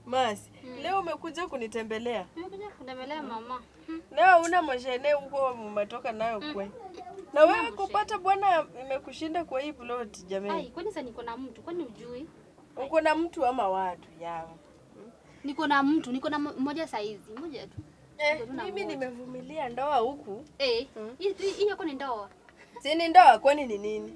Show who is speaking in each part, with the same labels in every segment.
Speaker 1: Masi, leo umekuja kunitembelea.
Speaker 2: Nimekuja kutembelea mama. Hmm.
Speaker 1: Leo una mashene huko umetoka nayo kwe. Na wewe kupata bwana imekushinda kwa hii plot
Speaker 2: Ai,
Speaker 1: jamani.
Speaker 2: kwani sasa niko na mtu? Kwani ujui?
Speaker 1: Uko na mtu ama watu yao?
Speaker 2: Niko na mtu, niko na mo- mmoja saizi, mmoja tu.
Speaker 1: Eh,
Speaker 2: Tuna
Speaker 1: mimi
Speaker 2: moja.
Speaker 1: nimevumilia ndoa huku.
Speaker 2: Eh, hii hii yako ni ndoa.
Speaker 1: Si ni ndoa kwani ni nini?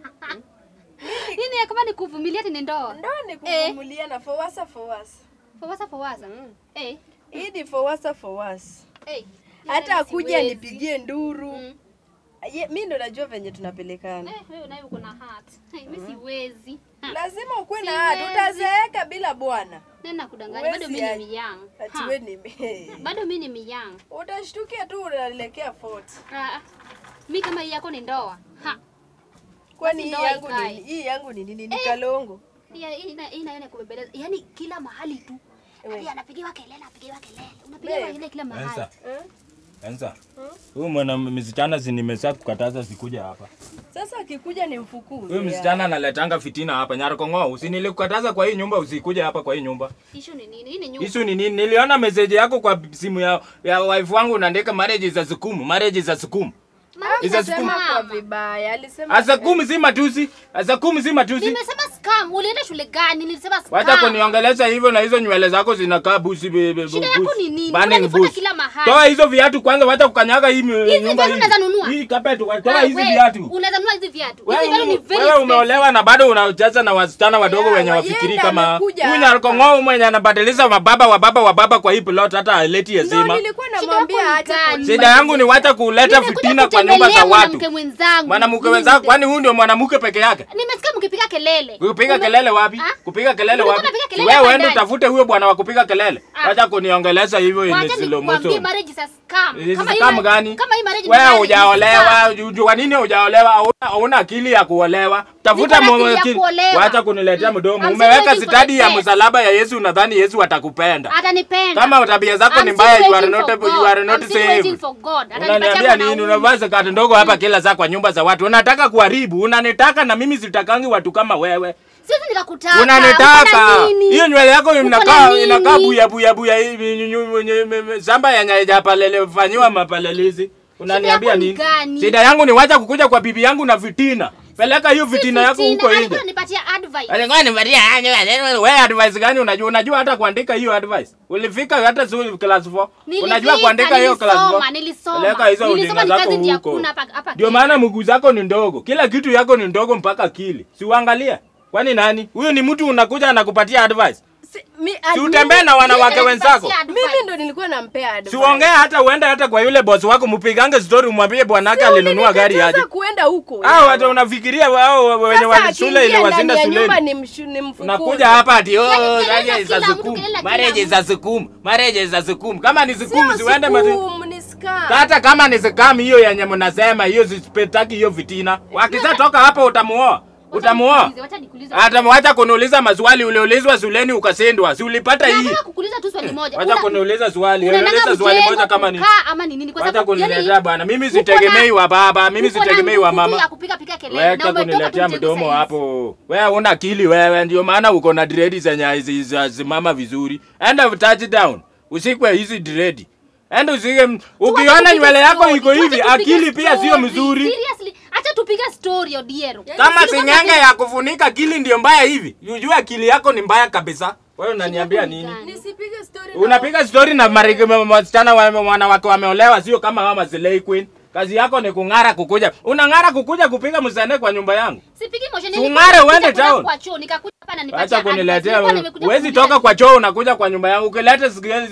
Speaker 2: Hii ni kama ni kuvumilia ati ni ndoa.
Speaker 1: Ndoa ni kuvumilia na fawasa fawasa.
Speaker 2: Fawasa fawasa. Eh,
Speaker 1: Hii ni fawasa fawasa.
Speaker 2: eh.
Speaker 1: Hata
Speaker 2: Yaani
Speaker 1: akuja
Speaker 2: siwezi.
Speaker 1: nipigie nduru.
Speaker 2: Mm.
Speaker 1: Ye, mi ndo najua venye tunapelekana.
Speaker 2: Eh, wewe naye uko na heart. Eh, mimi siwezi. Ha,
Speaker 1: Lazima ukuwe na hati,
Speaker 2: Siwezi.
Speaker 1: utazeeka bila bwana.
Speaker 2: Nena kudanganya.
Speaker 1: Huwezi
Speaker 2: Bado mimi
Speaker 1: aje.
Speaker 2: ni young.
Speaker 1: Ati
Speaker 2: Ha,
Speaker 1: we ni
Speaker 2: Bado mimi ni young.
Speaker 1: utashtukia tu unaelekea 40.
Speaker 2: Ah, mimi kama hii yako ni ndoa. Ha.
Speaker 1: Kwani hii
Speaker 2: ndoa
Speaker 1: yangu ni
Speaker 2: ikae.
Speaker 1: hii yangu ni nini? Ni kalongo.
Speaker 2: Hii hii ina ina ina kubembeleza. Yaani kila mahali tu.
Speaker 1: Ewe.
Speaker 2: Hadi anapigiwa kelele, anapigiwa kelele. Unapigiwa
Speaker 1: Babe.
Speaker 2: kelele kila mahali.
Speaker 3: Ensa,
Speaker 1: Eh?
Speaker 3: Ensa. Huyu mwana msichana si nimesha kukataza sikuja hapa.
Speaker 1: Sasa akikuja ni mfukuze.
Speaker 3: Huyu msichana analetanga fitina hapa Nyarkongo. Usinilikuκataza kwa hii nyumba usikuje hapa kwa hii nyumba.
Speaker 2: Issue ni nini? Hii ni nyumba.
Speaker 3: Isu ni nini? Niliona message yako kwa simu ya, ya wife wangu unaandika marriage za sukumu, marriage za sukumu.
Speaker 2: Mama,
Speaker 3: Iza
Speaker 2: nimesema
Speaker 1: Sema kwa
Speaker 2: mama.
Speaker 1: vibaya. Alisema
Speaker 3: Asa kumi si matusi. Asa kumi si matusi.
Speaker 2: Nimesema scam. Ulienda shule gani? Nilisema scam.
Speaker 3: Wacha kuniongelesha hivyo na hizo nywele zako zinakaa busi bebe.
Speaker 2: Shida yako ni nini?
Speaker 3: Burning
Speaker 2: Unanifuata
Speaker 3: bush.
Speaker 2: kila mahali.
Speaker 3: Toa hizo viatu kwanza, wacha kukanyaga hii mi-
Speaker 2: Hizi
Speaker 3: nyumba
Speaker 2: viatu unaweza nunua?
Speaker 3: hii. Hii carpet, toa
Speaker 2: Wewe,
Speaker 3: hizi viatu.
Speaker 2: Unaweza nunua hizi viatu.
Speaker 3: Wewe
Speaker 2: Hizi viatu ni
Speaker 3: ume-
Speaker 2: very
Speaker 3: wewe
Speaker 2: expensive.
Speaker 3: umeolewa na bado unacheza na wasichana wadogo
Speaker 1: Yeah,
Speaker 3: wenye
Speaker 1: yeye
Speaker 3: wafikiri
Speaker 1: ndo
Speaker 3: kama
Speaker 1: amekuja
Speaker 3: huyu
Speaker 1: hapa.
Speaker 3: Nyarkongo mwenye anabadilisha mababa wa baba wa baba kwa hii plot hata aleti
Speaker 1: Ndio
Speaker 3: heshima.
Speaker 1: nilikuwa
Speaker 2: Shida
Speaker 1: namwambia
Speaker 2: yako ni
Speaker 1: acha
Speaker 2: gani?
Speaker 1: kunibadilisha.
Speaker 3: Shida yangu ni wacha kuleta
Speaker 2: Nimekuja
Speaker 3: fitina kwa nyumba za
Speaker 2: kutembelea
Speaker 3: watu.
Speaker 2: Mwanamke mwenzangu.
Speaker 3: Mwanamke
Speaker 2: Mimi
Speaker 3: wenzako,
Speaker 2: ndio-
Speaker 3: kwani huyu ndio mwanamke peke yake?
Speaker 2: Nimesikia mkipiga kelele.
Speaker 3: Kupiga
Speaker 2: Ume-
Speaker 3: kelele wapi?
Speaker 2: Ah?
Speaker 3: Kupiga kelele
Speaker 2: Ulikuwa
Speaker 3: wapi?
Speaker 2: unapiga
Speaker 3: Si
Speaker 2: kelele
Speaker 3: Wewe
Speaker 2: hapa
Speaker 3: uende
Speaker 2: ndani.
Speaker 3: utafute huyo bwana wa kupiga kelele.
Speaker 2: Ah.
Speaker 3: Wacha kuniongelesha hivyo in
Speaker 2: Wacha
Speaker 3: slow
Speaker 2: nikwambie
Speaker 3: motion.
Speaker 2: marriage is a scam.
Speaker 3: Hizi
Speaker 2: Kama hii
Speaker 3: scam
Speaker 2: ma-
Speaker 3: gani?
Speaker 2: Kama hii marriage ni
Speaker 3: Wewe
Speaker 2: marriage, ni scam.
Speaker 3: hujaolewa, ju- kwa nini hujaolewa? Hauna- Hauna akili ya kuolewa. Tafuta
Speaker 2: Niko na akili ya
Speaker 3: akili.
Speaker 2: kuolewa.
Speaker 3: Wacha kuniletea mdomo.
Speaker 2: I'm
Speaker 3: Umeweka
Speaker 2: still waiting for
Speaker 3: stadi
Speaker 2: the
Speaker 3: ya
Speaker 2: test.
Speaker 3: msalaba ya Yesu, nadhani Yesu atakupenda.
Speaker 2: Atanipenda.
Speaker 3: Kama tabia zako
Speaker 2: I'm
Speaker 3: ni
Speaker 2: still
Speaker 3: mbaya, you are
Speaker 2: waiting
Speaker 3: not
Speaker 2: for
Speaker 3: you are
Speaker 2: God.
Speaker 3: not
Speaker 2: I'm still waiting
Speaker 3: saved.
Speaker 2: for God. Atanipatia
Speaker 3: Unaniambia nini?
Speaker 2: mwanaume.
Speaker 3: Unavaa zakati ndogo hapa kila saa kwa nyumba za watu. Unataka kuharibu, unanitaka na mimi sitakangi watu kama wewe.
Speaker 2: Siwezi nikakutaka.
Speaker 3: Unanitaka.
Speaker 2: Uko na nini?
Speaker 3: Hiyo nywele yako
Speaker 2: Uko na
Speaker 3: inakaa
Speaker 2: nini?
Speaker 3: inakaa buya buya buya hivi nyu- nyu- nyu- nyu- shamba yenye haijapalele fanyiwa mapalelezi. Unaniambia
Speaker 2: yako ni
Speaker 3: nini?
Speaker 2: gani?
Speaker 3: Shida yangu ni wacha kukuja kwa bibi yangu na fitina. Peleka hiyo fitina yako
Speaker 2: Fitina,
Speaker 3: huko
Speaker 2: alikuwa
Speaker 3: nje.
Speaker 2: ananipatia advice.
Speaker 3: Alikuwa nipatia wewe advice gani unajua unajua hata kuandika hiyo advice. Ulifika hata zuri class 4.
Speaker 2: Nilifika,
Speaker 3: Unajua kuandika hiyo class 4.
Speaker 2: nilisoma, nilisoma.
Speaker 3: Peleka hizo
Speaker 2: Nilisoma
Speaker 3: ujinga
Speaker 2: ni
Speaker 3: zako
Speaker 2: kazi ndio
Speaker 3: huko.
Speaker 2: hakuna hapa- hapa
Speaker 3: Ndio
Speaker 2: Kenya.
Speaker 3: maana mguu zako ni ndogo. Kila kitu yako ni ndogo mpaka akili. Si uangalia. Kwani nani? Huyu ni mtu unakuja anakupatia advice.
Speaker 1: Si, mi,
Speaker 3: Si utembee na wanawake
Speaker 2: Mimi
Speaker 3: wenzako.
Speaker 2: nilipatia advice.
Speaker 1: mimi ndo nilikuwa nampea advice.
Speaker 3: Siongee hata uende hata kwa yule boss wako mpigange story umwambie bwanake alinunua gari aje.
Speaker 1: Sasa kuenda huko.
Speaker 3: Hao watu unafikiria wao wenye
Speaker 1: Sasa
Speaker 3: wa shule ile
Speaker 1: akiingia
Speaker 3: wazinda
Speaker 1: ndani ya nyumba
Speaker 3: shuleni.
Speaker 1: ni mshu- ni mfukuze.
Speaker 3: Unakuja hapa ati oh,
Speaker 2: Yaani kelele
Speaker 3: marriage
Speaker 2: kila
Speaker 3: za
Speaker 2: mtu,
Speaker 3: sukumu.
Speaker 2: kelele kila
Speaker 3: Marriage
Speaker 2: mtu.
Speaker 3: za sukumu. Marriage za sukumu. Kama ni sukumu
Speaker 1: Sio
Speaker 3: siende mazi.
Speaker 1: sukumu, ni scam.
Speaker 3: Hata kama ni scam hiyo yenye mnasema hiyo sipetaki hiyo fitina. Wakisha toka hapo utamuoa. Utamuoa.
Speaker 2: nikuulize, wacha nikuulize.
Speaker 3: Hata mwacha kuniuliza maswali uliulizwa shuleni ukasindwa. Si ulipata hii?
Speaker 2: Nataka kukuuliza tu swali moja.
Speaker 3: Wacha
Speaker 2: Una-
Speaker 3: kuniuliza swali.
Speaker 2: unaendanga
Speaker 3: Uniuliza swali
Speaker 2: mjengo
Speaker 3: moja kama ni.
Speaker 2: kukaa ama ni nini? Kwa
Speaker 3: Wacha
Speaker 2: sababu,
Speaker 3: kuniletea
Speaker 2: yani,
Speaker 3: bwana. Mimi
Speaker 2: uko na-
Speaker 3: sitegemei wa baba, mimi
Speaker 2: uko na
Speaker 3: sitegemei wa
Speaker 2: nguvu tu
Speaker 3: mama.
Speaker 2: ya kupiga piga kelele na
Speaker 3: Weka
Speaker 2: umetoka
Speaker 3: kuniletea
Speaker 2: tu mjengo
Speaker 3: mdomo
Speaker 2: saizi.
Speaker 3: hapo. Wewe una akili wewe, ndio maana uko na dread zenye hizi za simama vizuri. Enda touchdown. Usikwe hizi dread. Enda usike ukiona
Speaker 2: Tuache
Speaker 3: nywele
Speaker 2: tupige
Speaker 3: yako
Speaker 2: story,
Speaker 3: iko hivi,
Speaker 2: tuache tupige
Speaker 3: akili pia sio
Speaker 2: story.
Speaker 3: mzuri.
Speaker 2: Seriously, acha tupige story Odiero.
Speaker 3: Kama
Speaker 2: Tulikuwa
Speaker 3: sing'enge ya kufunika akili ndio mbaya hivi. Ujue akili yako ni mbaya kabisa. Wewe unaniambia
Speaker 2: yako ni
Speaker 3: nini?
Speaker 2: gani?
Speaker 1: Nisipige story na-
Speaker 3: Unapiga story na marike wasichana wa- wanawake wameolewa, sio kama mama Slay Queen. Kazi yako ni kung'ara kukuja. Unang'ara kukuja kupiga msane kwa nyumba yangu.
Speaker 2: Sipigi motion,
Speaker 3: Tung'are
Speaker 2: nilikuwa
Speaker 3: uende
Speaker 2: nakuja
Speaker 3: town.
Speaker 2: Kwa choo nikakuja hapa na nipatia
Speaker 3: Acha
Speaker 2: advice.
Speaker 3: kuniletea.
Speaker 2: Nilikuwa nimekuja
Speaker 3: Huwezi
Speaker 2: kukuuliza
Speaker 3: toka
Speaker 2: kitu.
Speaker 3: kwa choo unakuja kwa nyumba yangu. Ukileta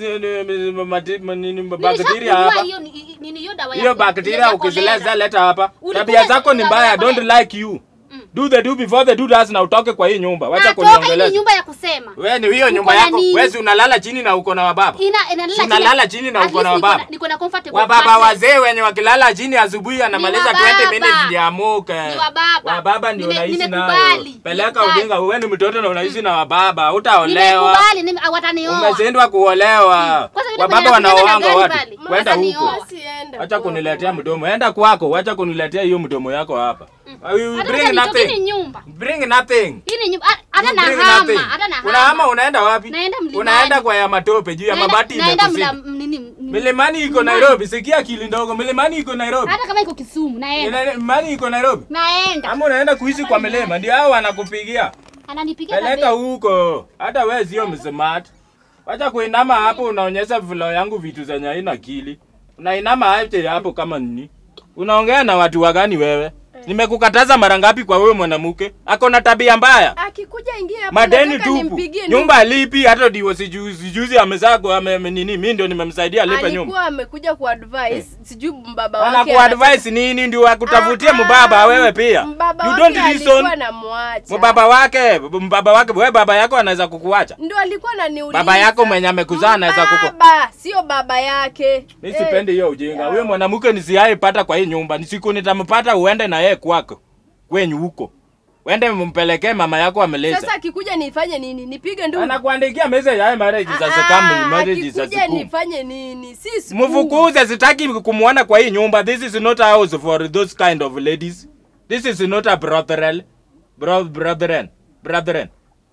Speaker 3: bakteria
Speaker 2: Nilishakununua
Speaker 3: hapa.
Speaker 2: hiyo ni- nini hiyo dawa ya
Speaker 3: Hiyo
Speaker 2: ku- ya
Speaker 3: bakteria ukizileza
Speaker 2: kolera.
Speaker 3: leta hapa.
Speaker 2: Ulikuja
Speaker 3: Tabia zako ni
Speaker 2: na
Speaker 3: mbaya. I
Speaker 2: kolera.
Speaker 3: don't like you. Do the do before the do does na utoke kwa hii nyumba. Wacha
Speaker 2: Natoka hii ni
Speaker 3: kuniongeleza.
Speaker 2: nyumba ya kusema.
Speaker 3: Wewe ni hiyo nyumba
Speaker 2: na
Speaker 3: yako.
Speaker 2: nini?
Speaker 3: Wewe si unalala chini na uko na wababa.
Speaker 2: Ina inalala
Speaker 3: Si unalala chini na
Speaker 2: At
Speaker 3: uko na
Speaker 2: least niko
Speaker 3: wababa.
Speaker 2: Niko na comfortable.
Speaker 3: Wababa
Speaker 2: mattress.
Speaker 3: wazee wenye wakilala chini asubuhi anamaliza
Speaker 2: wababa.
Speaker 3: 20 minutes ndio amuke.
Speaker 2: Ni wababa.
Speaker 3: Wababa ndio
Speaker 2: Nime-
Speaker 3: unaishi nayo.
Speaker 2: nimekubali.
Speaker 3: Peleka
Speaker 2: Nimekubali.
Speaker 3: ujinga, wewe ni mtoto na unaishi na wababa, utaolewa.
Speaker 2: Nimekubali, nime- watanioa.
Speaker 3: Umeshindwa kuolewa.
Speaker 2: Kwanza yule
Speaker 3: Wababa
Speaker 2: mwenye anakuja na
Speaker 3: wanaoanga
Speaker 2: gari
Speaker 3: watu.
Speaker 2: pale.
Speaker 3: Kwenda
Speaker 2: Watanioa.
Speaker 3: huko.
Speaker 1: Sienda
Speaker 3: Acha
Speaker 1: kwa-
Speaker 3: kuniletea mdomo. Enda kwako, acha kuniletea hiyo mdomo yako hapa. I will
Speaker 2: Hata
Speaker 3: bring
Speaker 2: kama nitoke, hii ni
Speaker 3: nothing.
Speaker 2: nyumba.
Speaker 3: Bring nothing.
Speaker 2: Hii ni nyumba. Ah, Hata
Speaker 3: You
Speaker 2: na
Speaker 3: bring
Speaker 2: hama,
Speaker 3: nothing.
Speaker 2: hata na
Speaker 3: Unahama
Speaker 2: hama.
Speaker 3: unaenda wapi?
Speaker 2: Naenda mlimani.
Speaker 3: Unaenda kwa ya matope juu ya
Speaker 2: Naenda-
Speaker 3: mabati
Speaker 2: naenda
Speaker 3: imekushinda.
Speaker 2: mla- nini, nini.
Speaker 3: Milimani iko Nairobi, sikia akili ndogo. Milimani iko Nairobi.
Speaker 2: Hata kama iko Kisumu naenda.
Speaker 3: Milimani iko Nairobi.
Speaker 2: Naenda.
Speaker 3: Ama unaenda kuishi kwa milima, ndio hao wanakupigia.
Speaker 2: Ananipigia
Speaker 3: Peleka
Speaker 2: kabisa.
Speaker 3: huko. Hata wewe sio msmart. Wacha kuinama hapo unaonyesha vilo yangu vitu zenye haina akili. Unainama aje hapo kama nini? Unaongea na watu wagani wewe? Nimekukataza mara ngapi kwa wewe mwanamke? Ako na tabia mbaya.
Speaker 1: Akikuja ingia hapa
Speaker 3: Madeni
Speaker 1: nataka
Speaker 3: tupu.
Speaker 1: nimpigie
Speaker 3: Nyumba lipi hata ndio sijuzi juzi amezaa kwa ame, ame- nini mimi ndio nimemsaidia alipe nyumba.
Speaker 1: alikuwa amekuja ku advise sijui mbaba wake
Speaker 3: Anakuadvise nini ndio akutafutie
Speaker 1: Ah, ah,
Speaker 3: mbaba wewe pia.
Speaker 1: mbaba
Speaker 3: You
Speaker 1: wake
Speaker 3: don't
Speaker 1: alikuwa
Speaker 3: listen.
Speaker 1: anamwacha
Speaker 3: Mbaba wake, mbaba wake, wewe baba yako anaweza kukuacha.
Speaker 1: ndo alikuwa ananiuliza
Speaker 3: Baba yako mwenye amekuzaa anaweza kuku.
Speaker 1: baba sio baba yake
Speaker 3: Mimi
Speaker 1: Eh,
Speaker 3: sipendi hiyo ujinga. Huyo mwanamke nisiaye pata kwa hii nyumba. Ni siku nitampata uende na yeye kwako. Kwenyu huko. Uende mpelekee mama yako ameleza.
Speaker 1: sasa akikuja nifanye nini nipige ndugu
Speaker 3: Anakuandikia message ya marriage za
Speaker 1: Ah,
Speaker 3: sekam, marriage za
Speaker 1: akikuja
Speaker 3: siku.
Speaker 1: nifanye nini si siku.
Speaker 3: Mfukuze, sitaki kumuona kwa hii nyumba. This is not a house for those kind of ladies. This is not a brothel. Bro, brethren. Brethren.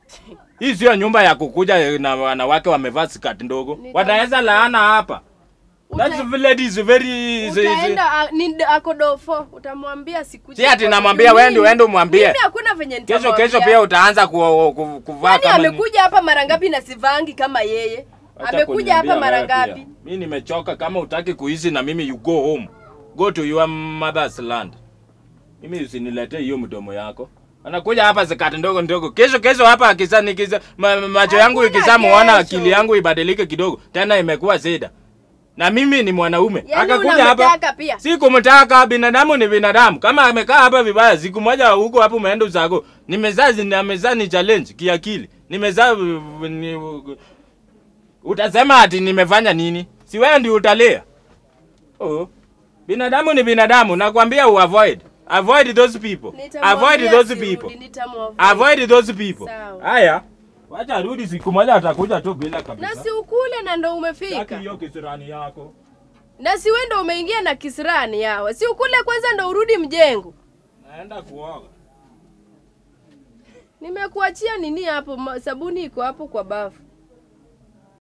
Speaker 3: Hii sio nyumba ya kukuja na wanawake wamevaa skati ndogo.
Speaker 1: Nita-
Speaker 3: Wataweza laana hapa.
Speaker 1: Uta-
Speaker 3: That village is very is- is-
Speaker 1: utaenda a- ni akodofo utamwambia sikuje
Speaker 3: Si ati
Speaker 1: kwako.
Speaker 3: namwambia
Speaker 1: Mimi-
Speaker 3: wewe uende umwambie.
Speaker 1: mimi hakuna venye
Speaker 3: Kesho
Speaker 1: nitamwambia.
Speaker 3: kesho pia utaanza ku, ku, kuvaa
Speaker 1: Kwani
Speaker 3: kama ni-
Speaker 1: amekuja hapa mara ngapi na sivangi kama yeye
Speaker 3: Acha
Speaker 1: amekuja
Speaker 3: kuniambia
Speaker 1: hapa mara
Speaker 3: wewe pia.
Speaker 1: ngapi
Speaker 3: Mimi nimechoka kama utaki kuishi na mimi you go home. Go to your mother's land. Mimi usiniletee hiyo mdomo yako. Anakuja hapa zakati ndogo ndogo. Kesho kesho hapa akisa nikiza ma, ma- macho yangu
Speaker 1: Hakuna
Speaker 3: ikisa muona
Speaker 1: kesho.
Speaker 3: akili yangu ibadilike kidogo. Tena imekuwa zeda. Na mimi ni mwanaume.
Speaker 1: Yaani
Speaker 3: Akakuja hapa.
Speaker 1: unamtaka pia.
Speaker 3: Si kumtaka binadamu ni binadamu. Kama amekaa hapa vibaya siku moja huko hapo umeenda usako. Nimezaa nimezaa ni challenge kiakili. Nimezaa uh, ni, utasema ati nimefanya nini? Si wewe ndio utalea. Oh. Binadamu ni binadamu, nakwambia uavoid. Avoid those people.
Speaker 1: Nitamwambia
Speaker 3: Avoid those
Speaker 1: sirudi,
Speaker 3: people.
Speaker 1: nitamwavoid.
Speaker 3: Avoid those people.
Speaker 1: Sawa.
Speaker 3: Haya. Wacha arudi siku moja atakuja tu bila kabisa.
Speaker 1: na si ukule na ndo
Speaker 3: Sitaki
Speaker 1: umefika
Speaker 3: hiyo kisirani yako.
Speaker 1: na si wewe ndo umeingia na kisirani yawa si ukule kwanza ndo urudi mjengo
Speaker 3: Naenda kuoga.
Speaker 1: nimekuachia nini hapo ma- sabuni iko hapo kwa bafu